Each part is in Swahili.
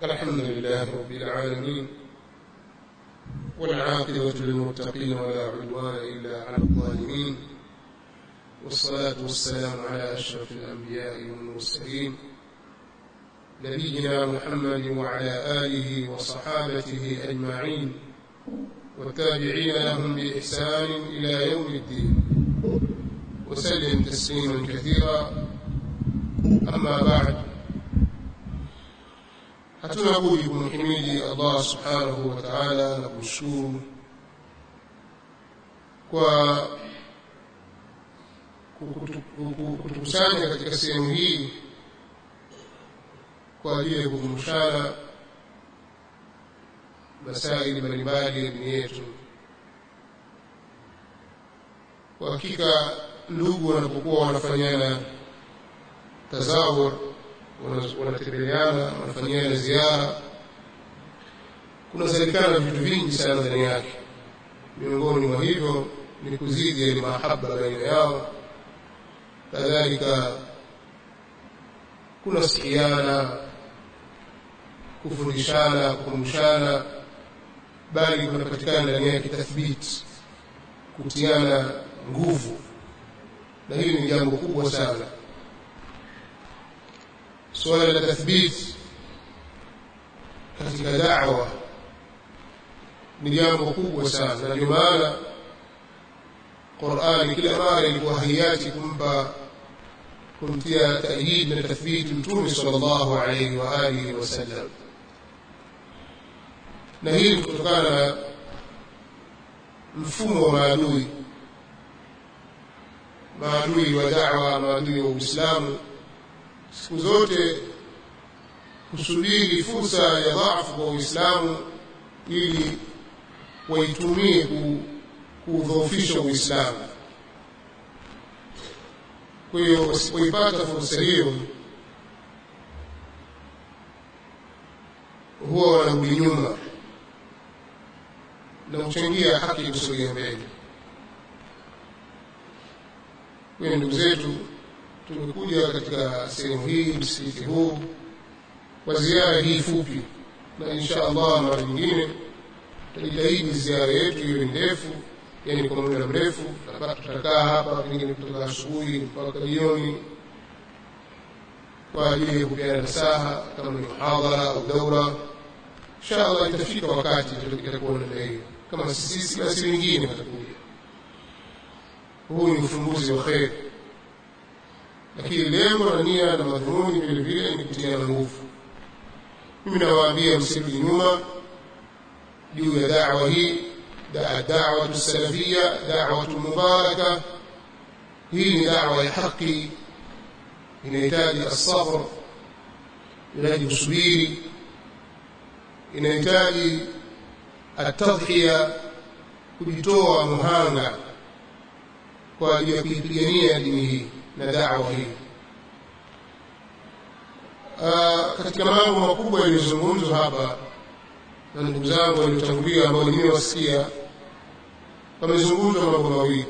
الحمد لله رب العالمين والعاقبة للمتقين ولا عدوان إلا على الظالمين والصلاة والسلام على أشرف الأنبياء والمرسلين نبينا محمد وعلى آله وصحابته أجمعين والتابعين لهم بإحسان إلى يوم الدين وسلم تسليما كثيرا أما بعد hatuna budi kumhimidi Allah subhanahu wa ta'ala na kumshukuru kwa kutukusanya katika sehemu hii kwa ajili ya kukumbushana masaili mbalimbali ya dini yetu kwa hakika ndugu wanapokuwa wanafanyana tazawur wanatembeleana wanafanyiana ziara kunazalikana vitu vingi sana ndani yake miongoni mwa hivyo ni kuzidi yale mahaba baina yao kadhalika kunasikiana kufundishana kukumbushana bali kunapatikana ndani yake tathbiti kutiana nguvu na hili ni jambo kubwa sana suala la tathbiti katika da'wa ni jambo kubwa sana na ndio maana Qur'ani kila mara ilikuwa hayati kumpa kumtia tahyid na tathbiti mtume sallallahu alayhi wa alihi wasallam na hii kutokana na mfumo wa maadui maadui wa da'wa maadui wa Uislamu siku zote kusubiri fursa ya dhaifu kwa Uislamu ili waitumie kudhoofisha Uislamu. Kwa hiyo wasipoipata fursa hiyo, huwa wanarudi nyuma na kuchangia haki kusogea mbele. Kwa hiyo ndugu zetu tumekuja katika sehemu hii msikiti huu kwa ziara hii fupi na insha Allah mara nyingine tutajitahidi ziara yetu iwe ndefu yani kwa muda mrefu tutakaa hapa pengine kutoka asubuhi mpaka jioni kwa ajili ya kupeana nasaha kama ni muhadhara au daura insha Allah itafika wakati itakuwa namna hiyo kama sisi basi wengine watakuja huu ni ufumbuzi wa kheri lakini lengo na nia na madhumuni vile vile ni kutiana nguvu mimi nawaambia msirudi nyuma juu ya da'wa hii da'wa salafia da'wa mubaraka hii ni da'wa ya haki inahitaji asabr inahitaji kusubiri inahitaji atadhiya kujitoa muhanga kwa ajili ya kuipigania dini hii na da'wa hii katika mambo makubwa yaliyozungumzwa hapa na ndugu zangu waliotangulia ambao nimewasikia pamezungumzwa mambo mawili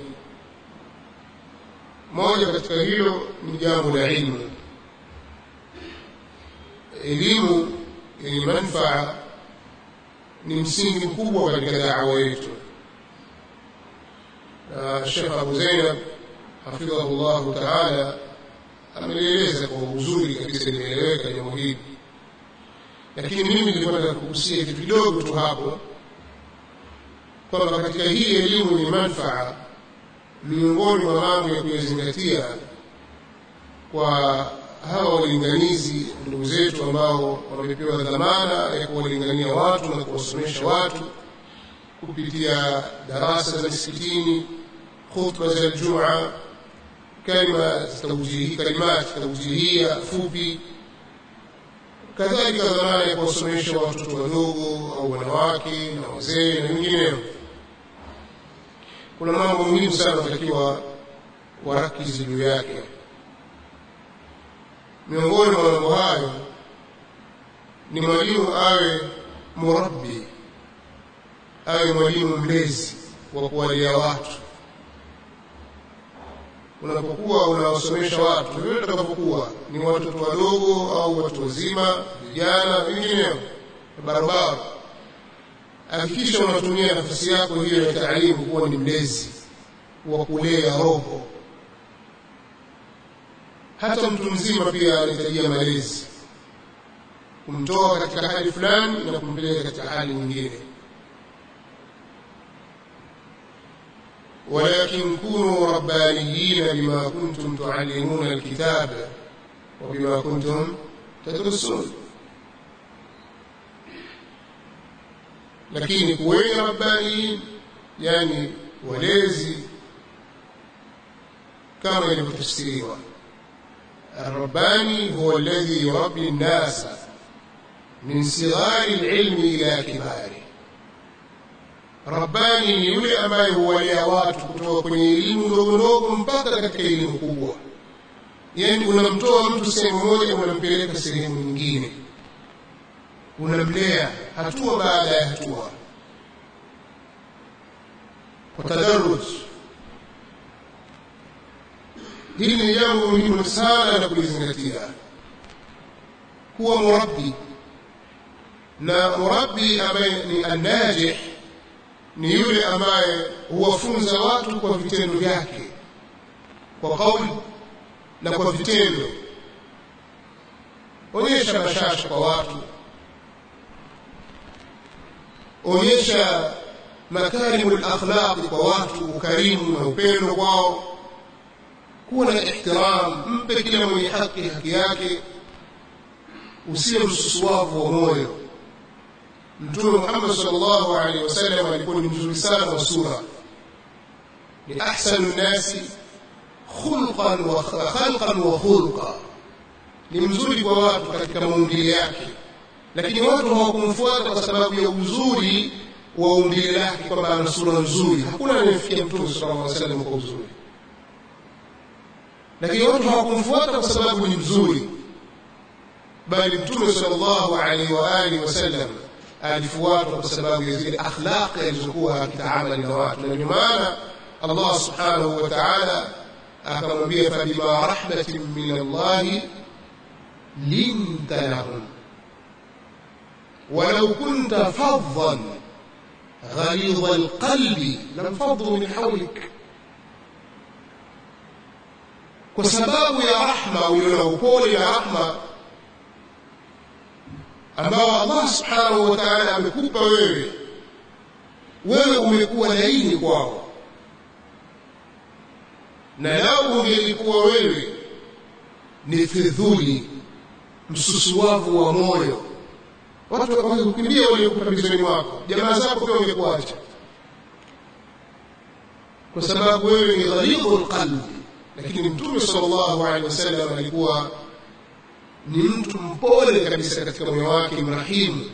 moja katika hilo ni jambo la ilmu elimu yenye manufaa ni msingi mkubwa katika da'wa yetu na Sheikh Abu Zainab hafidhahu llahu taala amelieleza kwa uzuri kabisa limeeleweka jambo hili lakini mimi nilikuwa nataka kugusia kitu kidogo tu hapo kwamba katika hii elimu ni manfaa miongoni mwa mambo ya kuyazingatia kwa hawa walinganizi ndugu zetu ambao wamepewa dhamana ya kuwalingania watu na kuwasomesha watu kupitia darasa za misikitini khutba za Ijumaa kalima tawjihi kalimat tawjihia fupi kadhalika dhamana ya kuwasomesha watoto wadogo au wanawake na wazee na wengineo kuna mambo muhimu sana wanatakiwa warakizi juu yake miongoni mwa mambo hayo ni mwalimu awe murabbi awe mwalimu mlezi wa kuwalia watu unapokuwa unawasomesha watu vile utakapokuwa ni watoto wadogo au watu wazima vijana wengineo barabara hakikisha unatumia nafasi yako hiyo ya taalimu kuwa ni mlezi wa kulea roho hata mtu mzima pia anahitajia malezi kumtoa katika hali fulani na kumpeleka katika hali nyingine ولكن كونوا ربانيين بما كنتم تعلمون الكتاب وبما كنتم تدرسون lakini kuweni rabbaniin yani walezi kama ilivyotafsiriwa الرباني هو الذي يربي الناس من صغار العلم إلى كباره rabbani ni yule ambaye huwalea watu kutoka kwenye elimu ndogo ndogo mpaka katika elimu kubwa yaani unamtoa mtu sehemu moja unampeleka sehemu nyingine unamlea hatua baada ya hatua kwa tadarruj hili ni jambo muhimu sana la kulizingatia kuwa murabbi na murabbi ambaye ni annajih ni yule ambaye huwafunza watu kwa vitendo vyake kwa kauli na kwa vitendo onyesha bashasha kwa watu onyesha makarimu lakhlaqi kwa watu ukarimu na upendo kwao kuwa na ihtiram mpe kila mwenye haki haki yake usiwe msusuwavu wa moyo mtume muhammad sallallahu alaihi wasallam alikuwa ni mzuri sana wa sura ni ahsanu nnasi khulqan wa khalqan wa khulqa ni mzuri kwa watu katika maumbile yake lakini watu hawakumfuata kwa sababu ya uzuri wa umbile lake kwamba ana sura nzuri hakuna anayefikia mtume sallallahu alaihi wasallam kwa uzuri lakini watu hawakumfuata kwa sababu ni mzuri bali mtume sallallahu alaihi wa alihi wasallam alifuatwa kwa sababu ya zile akhlaqi alizokuwa akitaamali na watu na ndio maana Allah subhanahu wa ta'ala akamwambia fabima rahmatin min Allah linta lahum ولو كنت فظا غليظ القلب لانفضوا من حولك kwa sababu ya rahma uliona upole ya rahma ambao Allah subhanahu wa ta'ala amekupa wewe wewe umekuwa laini kwao na lau ungelikuwa wewe ni fidhuli msusuwavu wa moyo watu wangekukimbia waliokupa pembezoni wako jamaa zako pia wangekuacha kwa sababu wewe ni ghalidhu lqalbi lakini mtume sallallahu alaihi wasallam alikuwa ni mtu mpole kabisa katika moyo wake mrahimu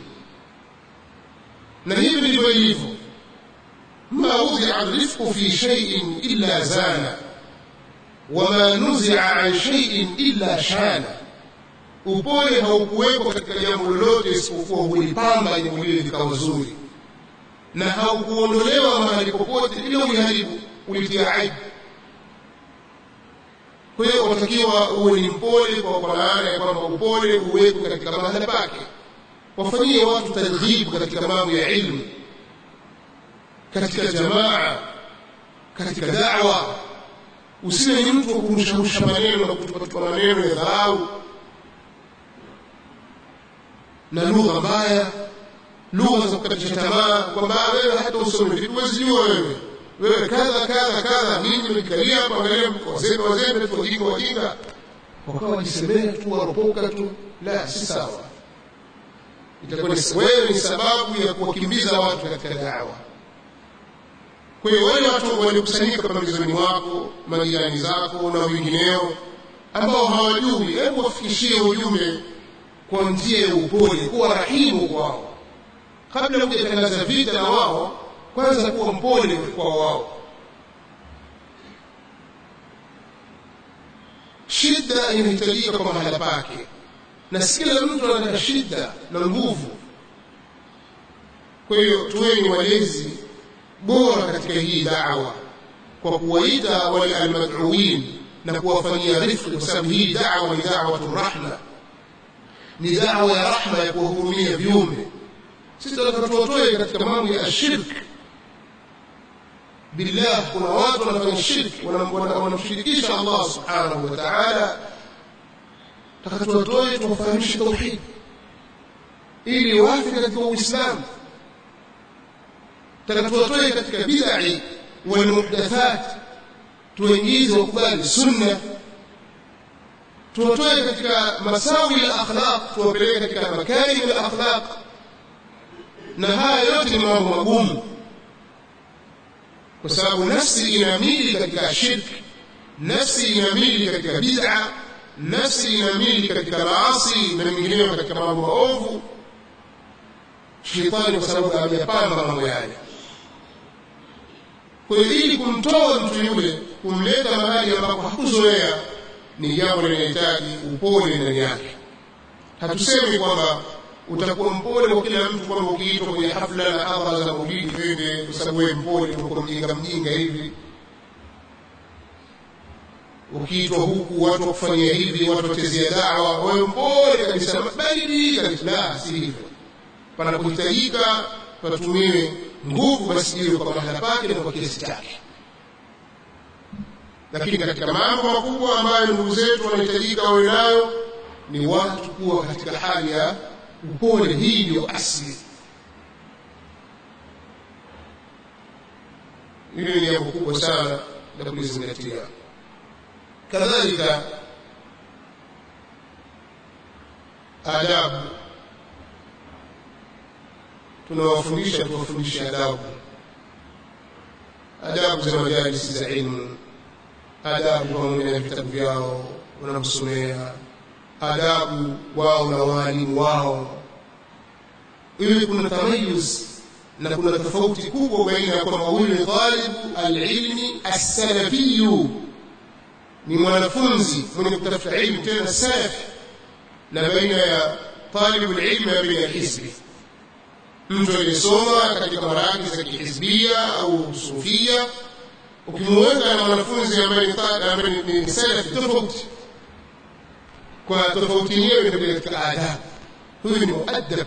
na hivi ndivyo ilivyo ma udhia rifqu fi shay'in illa zana wama nuzia an shay'in illa shana upole haukuwekwa katika jambo lolote isipokuwa hulipamba jambo lile likawa zuri na haukuondolewa mahali popote ila uliharibu ulitia aibu kwa hiyo unatakiwa uwe ni mpole kwa maana ya kwamba upole uwekwe katika mahala pake wafanyie watu targhibu katika mambo ya ilmu katika jamaa katika dawa usiwe ni mtu wa kurusharusha maneno na kutupatupa maneno ya dharau na lugha mbaya lugha za kukatisha tamaa kwamba wewe hata usome vipi huwezi jua wewe wewe kadha kadha kadha ninyi mlikalia hapo angalia wazembe wazembe tu wajinga wajinga wakawa wajisemea tu waropoka tu la si sawa itakuwa wewe ni sababu ya kuwakimbiza watu katika dawa kwa hiyo wale watu waliokusanyika pembezoni mwako majirani zako na wengineo ambao hawajui hebu wafikishie ujumbe kwa njia ya upole kuwa rahimu kwao kabla hujatangaza vita na wao kwanza kuwa mpole kwa wao shida inahitajika kwa mahala pake na si kila mtu anataka shida na nguvu kwa hiyo tuweni walezi bora katika hii dawa kwa kuwaita wale almad'uin na kuwafanyia rifqi kwa sababu hii da'wa ni da'watu rahma ni da'wa ya rahma ya kuwahurumia viumbe sisi tunataka tuwatoe katika mambo ya shirk billah kuna watu wanafanya shirki wanamshirikisha Allah subhanahu wa ta'ala taka tuwatoe tuwafahamishe tauhid ili wafe katika uislamu taka tuwatoe katika bid'i wal muhdathat tuingize wakubali sunna tuwatoe katika masawi ya akhlaq tuwapeleke katika makarim ya akhlaq na haya yote ni mambo magumu kwa sababu nafsi inamili katika shirki nafsi inamili katika bid'a nafsi inamili katika maasi na mengineyo katika mambo maovu shetani kwa sababu ameyapamba mambo yale kwa hiyo ili kumtoa mtu yule kumleta mahali ambapo hakuzoea ni jambo linahitaji upole ndani yake hatusemi kwamba utakuwa mpole kwa kila mtu kwamba ukiitwa kwenye hafla na hadhara za maulidi twende kwa sababu wewe mpole uko mjinga mjinga hivi ukiitwa huku watu wakufanyia hivi watu watezea dawa wewe mpole kabisa baridi kabisa la si hivyo panapohitajika patumiwe nguvu basi iwe kwa mahala pake na kwa kiasi chake lakini katika mambo makubwa ambayo ndugu zetu wanahitajika wawe nayo ni watu kuwa katika hali ya upole hii ndio asli hili ni jambo kubwa sana la kulizingatia kadhalika adabu tunawafundisha tuwafundishe adabu adabu za majalisi za ilmu adabu pamoja na vitabu vyao wanavyosomea adabu wao na waalimu wao ili kuna tamayuz na kuna tofauti kubwa baina ya kwamba huyu ni talibu alilmi assalafiyu ni mwanafunzi mwenye kutafuta ilmu tena salafi na baina ya talibu alilmi na baina ya hizbi mtu aliyesoma katika maraki za kihizbia au sufia ukimuweka na mwanafunzi ambaye ni salafi tofauti kwa tofauti yenyewe inakuja katika adabu huyu ni muadab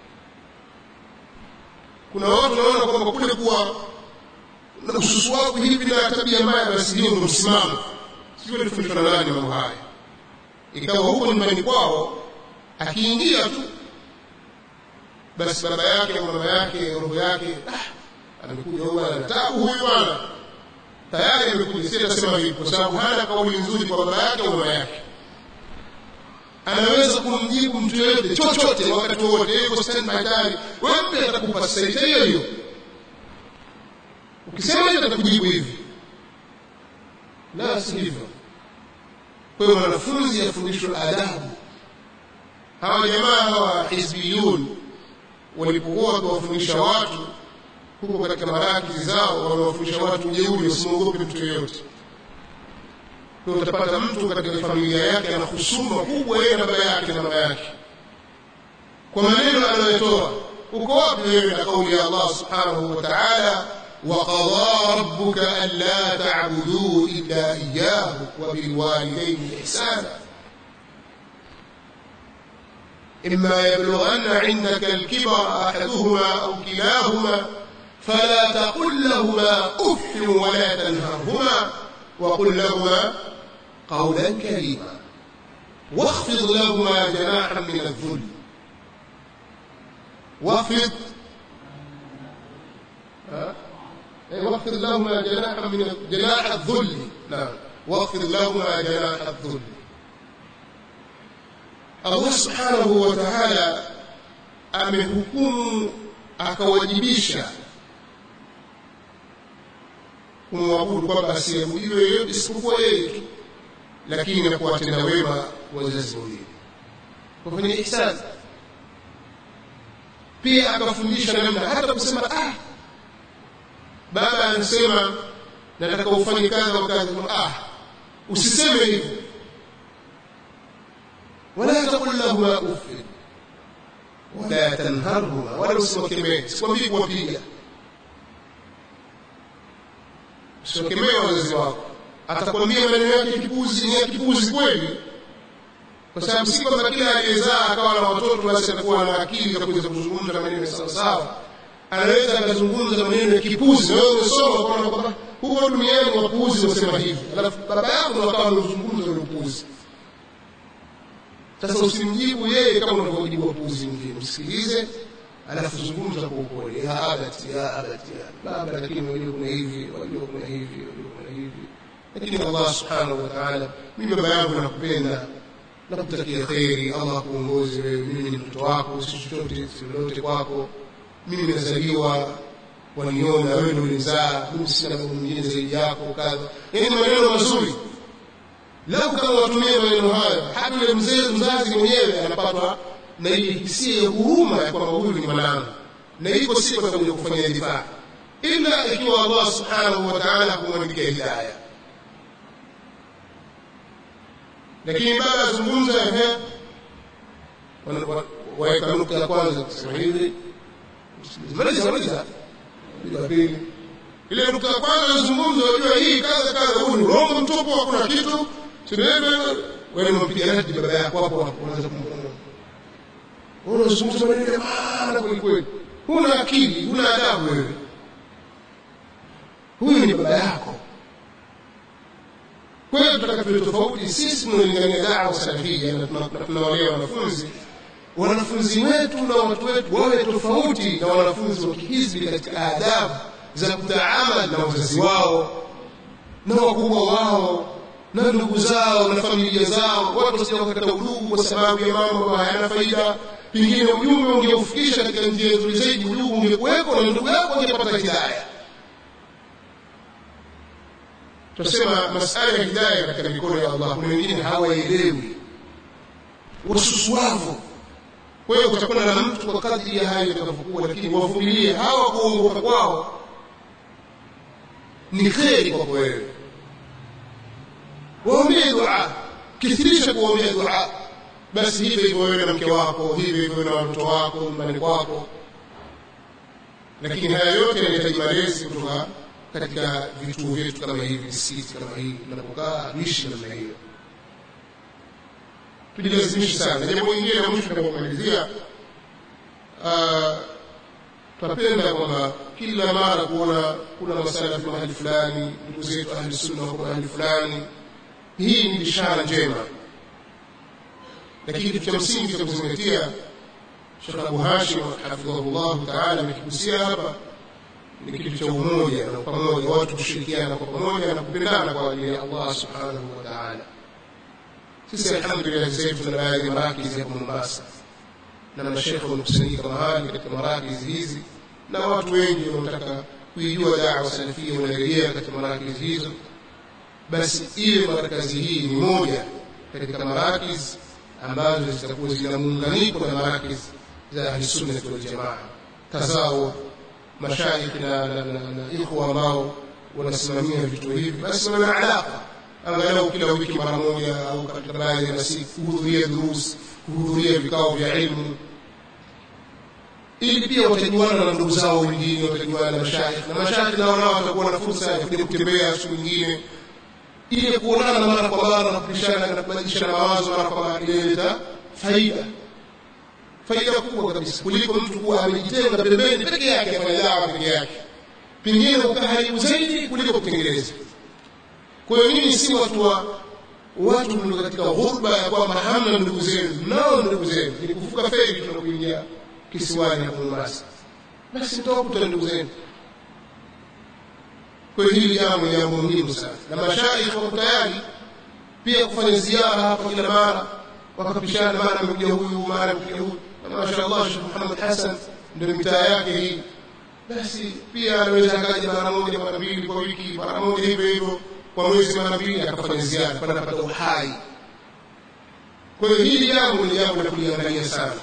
kuna watu wanaona kwamba kule kuwa na ususu wako hivi na tabia mbaya basi ndio ndio msimamo sio tulifundishwa na nani mambo haya ikawa huko nyumbani kwao akiingia tu basi baba yake au mama yake roho yake ah, amekuja huyu ana tabu huyu bwana tayari amekuja si atasema hivi kwa sababu hana kauli nzuri kwa baba yake au mama yake anaweza kumjibu mtu yoyote chochote wakati wowote yuko standby tayari wewe mpe atakupa sasa hiyo hiyo ukisema hiyo atakujibu hivi la si hivyo kwa hiyo wanafunzi afundishwe adabu hawa jamaa hawa hizbiyun walipokuwa wakiwafundisha watu huko katika marakizi zao wamewafundisha watu ujeuri usimwogope mtu yoyote kwa utapata mtu katika familia yake ana husuma kubwa yeye na baba yake na mama yake kwa maneno anayotoa uko wapi wewe na kauli ya Allah subhanahu wa ta'ala وقضى ربك ألا تعبدوا إلا إياه وبالوالدين إحسانا إما يبلغن عندك الكبر أحدهما أو كلاهما فلا تقل لهما أف ولا تنهرهما وقل لهما قولا كريما واخفض لهما جناحا من الذل واخفض واخفض لهما جناحا من جناح الذل نعم واخفض لهما جناح الذل Allah subhanahu wa ta'ala amehukumu akawajibisha kumwabudu kwamba asiabudiwe yeyote isipokuwa yeye tu lakini na kuwatenda wema wazazi wawili kufanya ihsan pia akafundisha namna hata kusema ah baba anasema nataka ufanye kadha wa kadha ah usiseme hivyo wala taqul lahuma uff wala tanharhuma wala usiwakemee sikwambii kuwapiga usiwakemee wazazi wako atakwambia maneno yake kipuzi ni ya kipuzi kweli kwa sababu si kwamba kila aliyezaa akawa na watoto basi atakuwa na akili za kuweza kuzungumza maneno sawa sawa anaweza akazungumza maneno ya kipuzi na wewe umesoma ukaona kwamba huko duniani wapuuzi wasema hivi alafu baba yako ndo akawa anazungumza ule upuuzi sasa usimjibu yeye kama unavyojibu wapuuzi mwingine msikilize alafu zungumza kwa upole ya abati ya abati ya baba lakini wajua kuna hivi wajua kuna hivi wajua kuna hivi lakini Allah subhanahu wa ta'ala mimi baba yangu nakupenda nakutakia kheri Allah akuongoze wewe mimi ni mtoto wako si chochote si lolote kwako mimi nimezaliwa waniona wewe ndio ulizaa mimi sina baba mwingine zaidi yako kadha yani maneno mazuri lau kama watumie maneno hayo hata yule mzee mzazi mwenyewe anapatwa na ile hisia ya huruma ya kwamba huyu ni mwanangu na iko siku atakuja kufanya difaa ila ikiwa Allah subhanahu wa ta'ala kumwandikia hidayah lakini baada ya zungumza ehe waweka nukta ya kwanza kusema hivi maliza maliza ya pili ile nukta ya kwanza zungumza wajua hii kadha kadha huu ni urongo mtupu hakuna kitu wewe unampiga radi baba yako hapo hapo unaanza kumwona wewe unazungumza maneno ya maana kweli kweli huna akili huna adabu wewe huyu ni baba yako kwa hiyo tunataka tuwe tofauti sisi tunalingania dawa salafia na tunawalea wanafunzi wanafunzi wetu na watu wetu wawe tofauti na wanafunzi wa kihizbi katika adabu za kutaamal na wazazi wao na wakubwa wao na ndugu zao na familia zao watu wasije wakakata udugu kwa sababu ya mambo ambayo hayana faida pengine ujumbe ungeufikisha katika njia nzuri zaidi udugu ungekuweko na ndugu yako angepata hidaya tunasema masala ya hidaya katika mikono ya Allah kuna wengine hawaelewi wasusuavu kwa hiyo kutakuwa na mtu kwa kadri ya hayo itakavyokuwa lakini wavumilie hawa kuongoka kwao ni kheri kwako wewe waombee dua kithirisha kuombea dua basi hivyo hivyo wewe na mke wako hivyo hivyo na watoto wako nyumbani kwako lakini haya yote yanahitaji malezi kutoka katika vituo vyetu kama hivi misikiti kama hii tunapokaa tuishi namna hiyo tujilazimishe sana jambo lingine la mwisho tunapomalizia tunapenda kwamba kila mara kuona kuna masalafi mahali fulani ndugu zetu ahli sunna wako mahali fulani hii ni bishara njema lakini kitu cha msingi cha kuzingatia Sheikh Abu Hashim hafidhahullah taala amekigusia hapa ni kitu cha umoja na pamoja watu kushirikiana kwa pamoja na kupendana kwa ajili ya Allah subhanahu wa ta'ala sisi alhamdulillah sasa hivi tuna baadhi ya marakizi hapa Mombasa na mashekhe wamekusanyika mahali katika marakizi hizi na watu wengi wanataka kuijua dawa salafia wanarejea katika marakizi hizo basi iwe marakazi hii ni moja katika marakizi ambazo zitakuwa zina muunganiko na marakizi za ahli sunna wal jamaa tazawu mashaikh na, na, na, na ikhwa ambao wanasimamia vitu hivi basi wawe na alaka angalau kila wiki mara moja au katika baadhi ya masiku kuhudhuria durus kuhudhuria vikao vya ilmu ili pia watajuana na ndugu zao wengine watajuana na mashaikh na mashaikh nao nao watakuwa na fursa ya kuja kutembea siku nyingine ili kuonana mara kwa mara na kupishana na kubadilishana mawazo mara kwa mara inaleta faida faida kubwa kabisa kuliko mtu kuwa amejitenga pembeni peke yake afanya dawa peke yake pengine ukaharibu zaidi kuliko kutengeneza kwa hiyo nyinyi si watu wa watu mlio katika ghurba ya kwamba hamna ndugu zenu mnao ndugu zenu ni kuvuka feri tunakuingia kisiwani hapo Mombasa basi mtawakuta ndugu zenu kwa hiyo hili jambo ni jambo muhimu sana na mashaikh wako tayari pia kufanya ziara hapa kila mara wakapishana mara amekuja huyu mara amekuja huyu na mashaallah Sheikh Muhammad Hassan ndio mitaa yake hii basi pia anaweza akaja mara moja mara mbili kwa wiki mara moja hivyo hivyo kwa mwezi mara mbili akafanya ziara panapata uhai kwa hiyo hili jambo ni jambo la kuliangalia sana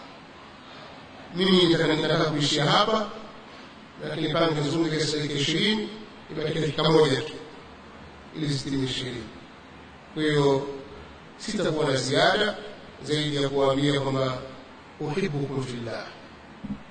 mimi nataka kuishia hapa lakini pange nizunguke dakika ishirini ibaki dakika moja tu ili zitimi ishirini kwa hiyo sitakuwa na ziada zaidi ya kuwaambia kwamba uhibbukum fillah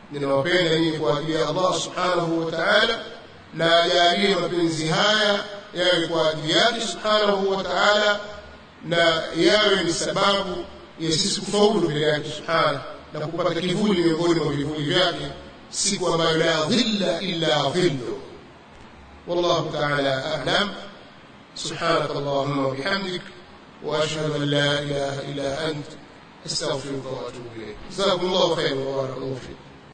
ninawapenda nyinyi kwa ajili ya Allah subhanahu wa ta'ala na ajalie mapenzi haya yawe kwa ajili yake subhanahu wa ta'ala na yawe ni sababu ya sisi kufaulu mbele yake subhanahu na kupata kivuli miongoni mwa vivuli vyake siku ambayo la dhilla illa dhillu wallahu ta'ala a'lam سبحانك اللهم وبحمدك واشهد ان لا اله الا انت استغفرك واتوب اليك جزاكم الله خيرا وبارك الله فيكم